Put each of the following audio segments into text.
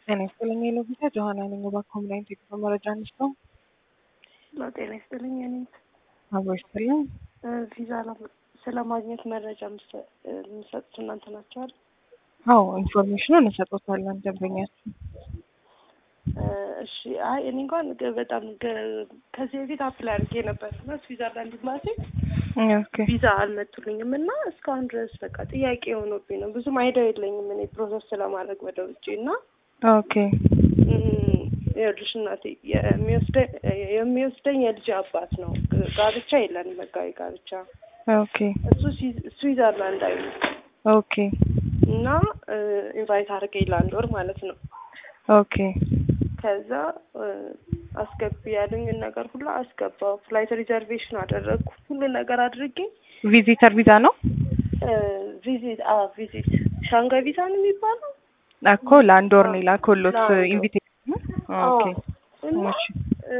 ጤና ይስጥልኝ የለቪዛ ጆሀና ነኝ። በኮምናይት የክፍል መረጃ አንስቶ ጤና ይስጥልኝ። እኔ አብሮ ይስጥልኝ። ቪዛ ስለ ማግኘት መረጃ የምሰጡት እናንተ ናቸው አይደል? አዎ ኢንፎርሜሽኑን እንሰጦታለን ደንበኛችን። እሺ አይ እኔ እንኳን ገ- በጣም ገ- ከዚህ በፊት አፕላይ አድርጌ ነበር እና ስዊዘርላንድ ኤምባሲ ኦኬ ቪዛ አልመጡልኝም እና እስካሁን ድረስ በቃ ጥያቄ የሆነብኝ ነው። ብዙም አይዲያ የለኝም እኔ ፕሮሰስ ስለማድረግ ወደ ውጭ እና ኦኬ እም፣ ይኸውልሽ እናቴ የሚወስደኝ የሚወስደኝ የልጅ አባት ነው። ጋብቻ የለንም ህጋዊ ጋብቻ። ኦኬ እሱ ስዊ- ስዊዘርላንዳዊ ነው ኦኬ እና ኢንቫይት አድርገኝ ለአንድ ወር ማለት ነው። ኦኬ ከዛ እ፣ አስገቢ ያሉኝን ነገር ሁሉ አስገባው። ፍላይት ሪዘርቬሽን አደረግኩ። ሁሉ ነገር አድርጌ ቪዚተር ቪዛ ነው እ፣ ቪዚት አ ቪዚት ሻንጋይ ቪዛ ነው የሚባለው። እኮ ለአንድ ወር ነው የላኩሎት ለአንድ ወር። ኢንቪቴሽን። ኦኬ እና እሺ እ፣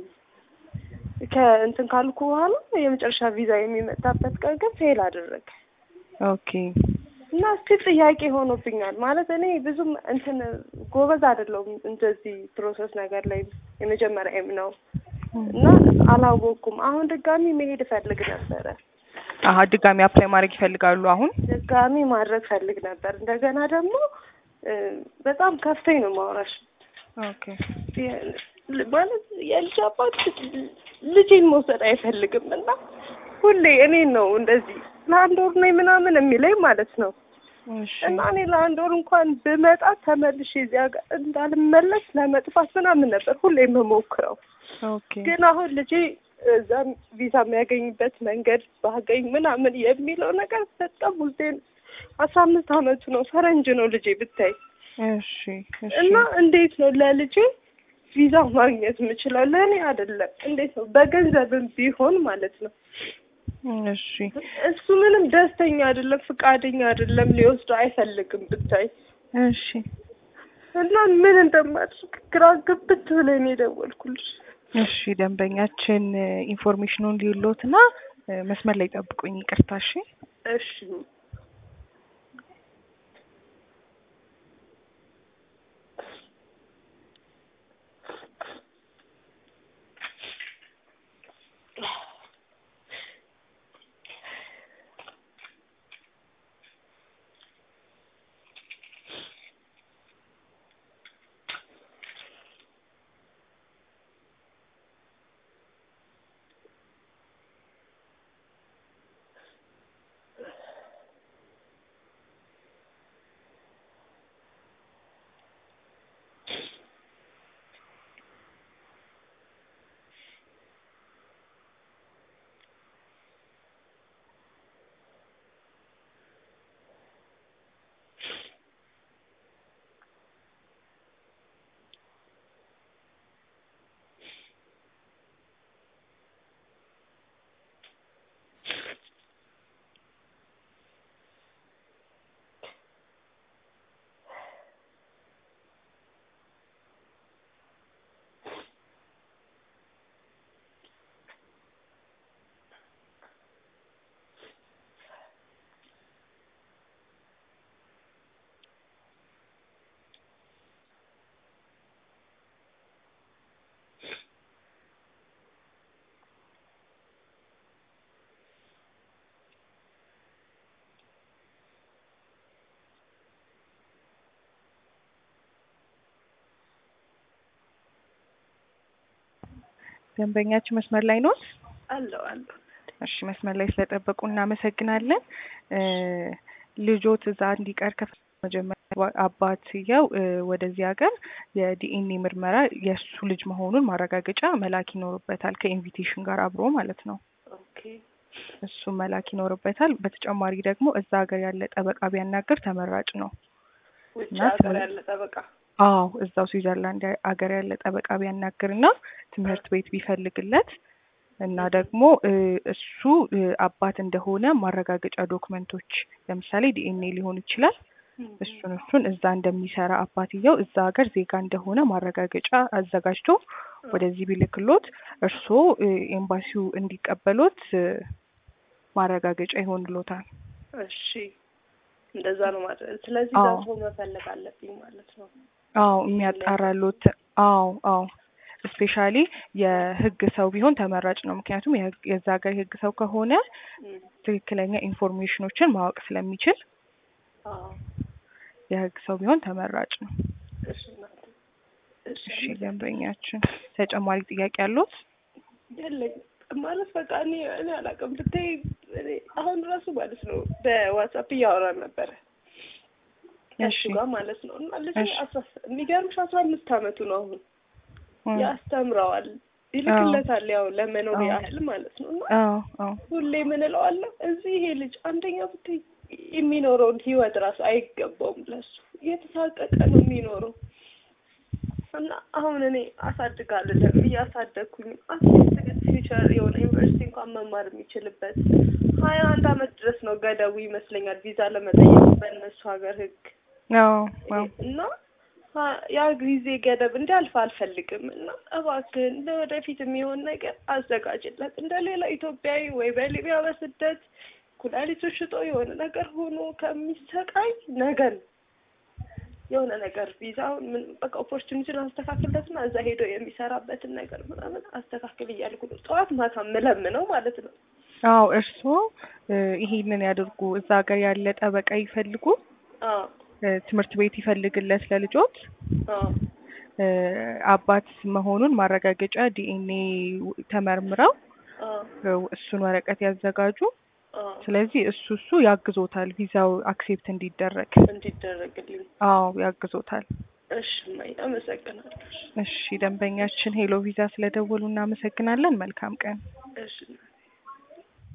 ከእንትን ካልኩ በኋላ የመጨረሻ ቪዛ የሚመጣበት ቀን ግን ፌል አደረገ ኦኬ እና እስቲ ጥያቄ ሆኖብኛል። ማለት እኔ ብዙም እንትን ጎበዝ አይደለሁም እንደዚህ ፕሮሰስ ነገር ላይ የመጀመሪያም ነው እና አላወቅኩም። አሁን ድጋሚ መሄድ እፈልግ ነበረ። አሀ ድጋሚ አፕላይ ማድረግ ይፈልጋሉ አሁን? ድጋሚ ማድረግ ፈልግ ነበር። እንደገና ደግሞ እ፣ በጣም ከፍተኝ ነው ማውራሽ ኦኬ የ- ማለት የልጅ አባት ልጄን መውሰድ አይፈልግም እና ሁሌ እኔን ነው እንደዚህ ለአንድ ወር ነኝ ምናምን የሚለኝ ማለት ነው። እሺ እና እኔ ለአንድ ወር እንኳን ብመጣ ተመልሼ እዚያ ጋር እንዳልመለስ ለመጥፋት ምናምን ነበር ሁሌ የምሞክረው። ኦኬ ግን አሁን ልጄ እዛም ቪዛ የሚያገኝበት መንገድ ባገኝ ምናምን የሚለው ነገር በጣም ውስጤን አስራ አምስት አመቱ ነው ፈረንጅ ነው ልጄ ብታይ እሺ እሺ እና እንዴት ነው ለልጄ ቪዛ ማግኘት የምችለው? ለእኔ አይደለም። እንዴት ነው በገንዘብም ቢሆን ማለት ነው። እሺ እሱ ምንም ደስተኛ አይደለም፣ ፍቃደኛ አይደለም፣ ሊወስደው አይፈልግም ብታይ እሺ እና ምን እንደማድረግ ግራ ግብት ብለኝ ነው የደወልኩልሽ። እሺ ደንበኛችን ኢንፎርሜሽኑን ሊሎትና መስመር ላይ ጠብቁኝ። ይቅርታ እሺ። እሺ ደንበኛችን መስመር ላይ ኖት? አለው አለው። እሺ መስመር ላይ ስለጠበቁ እናመሰግናለን። እ ልጆት እዛ እንዲቀር ከፈ መጀመሪያ አባትየው እ ወደዚህ ሀገር የዲኤንኤ ምርመራ የእሱ ልጅ መሆኑን ማረጋገጫ መላክ ይኖርበታል ከኢንቪቴሽን ጋር አብሮ ማለት ነው። ኦኬ እሱ መላክ ይኖርበታል። በተጨማሪ ደግሞ እዛ ሀገር ያለ ጠበቃ ቢያናግር ተመራጭ ነው። ውጭ እና ሀገር ትምህርት- ያለ ጠበቃ አዎ እዛው ስዊዘርላንድ ሀገር ያለ ጠበቃ ቢያናግርና ትምህርት ቤት ቢፈልግለት እና ደግሞ እ እሱ እ አባት እንደሆነ ማረጋገጫ ዶክመንቶች ለምሳሌ ዲኤንኤ ሊሆን ይችላል። እሱን እሱን እዛ እንደሚሰራ አባትየው እዛ ሀገር ዜጋ እንደሆነ ማረጋገጫ አዘጋጅቶ ወደዚህ ቢልክሎት እርስዎ እ ኤምባሲው እንዲቀበሎት እ ማረጋገጫ ይሆንሎታል። እሺ እንደዛ ነው ማለት ስለዚህ አዎ። ዛፎ መፈለግ አለብኝ ማለት ነው። አዎ የሚያጣራሉት አዎ አዎ ስፔሻሊ የህግ ሰው ቢሆን ተመራጭ ነው። ምክንያቱም የህግ- የዛ ሀገር የህግ ሰው ከሆነ እም፣ ትክክለኛ ኢንፎርሜሽኖችን ማወቅ ስለሚችል አዎ የህግ ሰው ቢሆን ተመራጭ ነው። እሺ እናቴ እሺ እሺ ደንበኛችን ተጨማሪ ጥያቄ ያሉት? የለኝም ማለት በቃ እኔ እኔ አላውቅም ብታይ እኔ አሁን ራሱ ማለት ነው በዋትሳፕ እያወራን ነበረ ከእሱ እሺ ጋር ማለት ነው እና ልጅ እሺ። አስራ የሚገርምሽ አስራ አምስት አመቱ ነው አሁን እም፣ ያስተምረዋል ይልክለታል ያው ለመኖር አዎ። ያህል ማለት ነው እና አዎ አዎ ሁሌ ምን እለዋለሁ እዚህ ይሄ ልጅ አንደኛ ብታይ የሚኖረውን ህይወት ራሱ አይገባውም ለሱ እየተሳቀቀ ነው የሚኖረው እና አሁን እኔ አሳድጋለሁ እያሳደግኩኝ አትሊስት ግን ፊውቸር የሆነ ዩኒቨርሲቲ እንኳን መማር የሚችልበት ሀያ አንድ አመት ድረስ ነው ገደቡ ይመስለኛል ቪዛ ለመጠየቅ በእነሱ ሀገር ህግ አዎ አዎ እና ሀ- ያ ጊዜ ገደብ እንዲያልፍ አልፈልግም እና እባክህን ለወደፊት የሚሆን ነገር አዘጋጅለት እንደ ሌላ ኢትዮጵያዊ ወይ በሊቢያ በስደት ኩላሊቱ ሽጦ የሆነ ነገር ሆኖ ከሚሰቃይ ነገን የሆነ ነገር ቪዛውን ምን በቃ ኦፖርቹኒቲን አስተካክለትና እዛ ሄዶ የሚሰራበትን ነገር ምናምን አስተካክል እያልኩ ነው ጠዋት ማታ ምለምነው ማለት ነው። አዎ እርስዎ እ፣ ይሄንን ያድርጉ። እዛ ሀገር ያለ ጠበቃ ይፈልጉ፣ አዎ እ፣ ትምህርት ቤት ይፈልግለት ለልጆት አዎ እ፣ አባት መሆኑን ማረጋገጫ ዲኤንኤ ተመርምረው አዎ እ፣ እሱን ወረቀት ያዘጋጁ። አዎ ስለዚህ እሱ እሱ ያግዞታል ቪዛው አክሴፕት እንዲደረግ። እንዲደረግልኝ አዎ ያግዞታል። እሺ እማዬ አመሰግናለሁ። እሺ ደንበኛችን ሄሎ ቪዛ ስለደወሉ እናመሰግናለን። መልካም ቀን። እሺ